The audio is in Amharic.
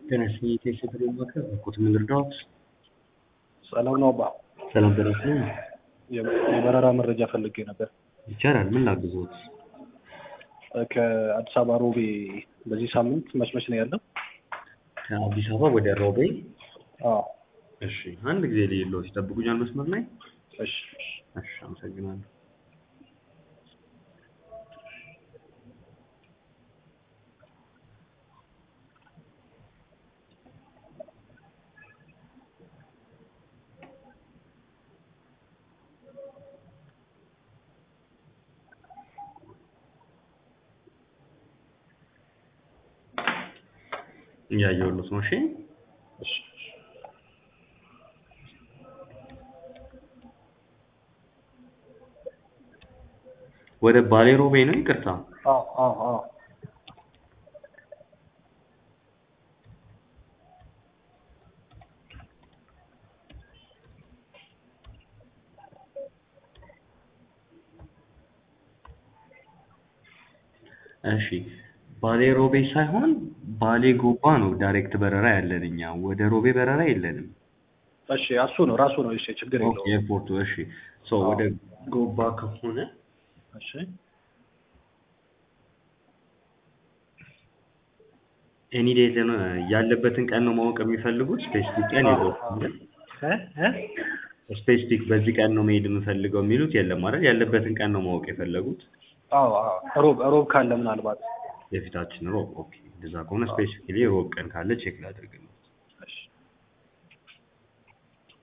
ተነስ የቴስት ማከር ኩት ምን ልርዳዎት? ሰላም ነው አባ። ሰላም ተነስ የበረራ መረጃ ፈልጌ ነበር። ይቻላል። ምን ላግዞት? ከአዲስ አበባ ሮቤ በዚህ ሳምንት መች መች ነው ያለው? ከአዲስ አበባ ወደ ሮቤ። አዎ። እሺ፣ አንድ ጊዜ ሌሎች ይጠብቁኛል መስመር ላይ። እሺ። እሺ፣ አመሰግናለሁ። እያየሁለት ነው። እሺ እሺ። ወደ ባሌ ሮቤ ነው። ይቅርታ። አዎ አዎ አዎ። እሺ ባሌ ሮቤ ሳይሆን ባሌ ጎባ ነው ዳይሬክት በረራ ያለን እኛ። ወደ ሮቤ በረራ የለንም። እሺ እሱ ነው ራሱ ነው። እሺ ችግር ኦኬ የለውም። ኤርፖርቱ። እሺ ሶ ወደ ጎባ ከሆነ እሺ ኤኒ ዴት ነው ያለበትን ቀን ነው ማወቅ የሚፈልጉት? ስፔሲፊክ ቀን የለውም። እ እ ስፔሲፊክ በዚህ ቀን ነው መሄድ የምፈልገው የሚሉት የለም አይደል? ያለበትን ቀን ነው ማወቅ የፈለጉት። አዎ አዎ። ሮብ ሮብ ካለ ምናልባት የፊታችን ሮብ። ኦኬ እንደዛ ከሆነ ስፔሲፊክሊ ሮብ ቀን ካለ ቼክ ላድርግ ነው።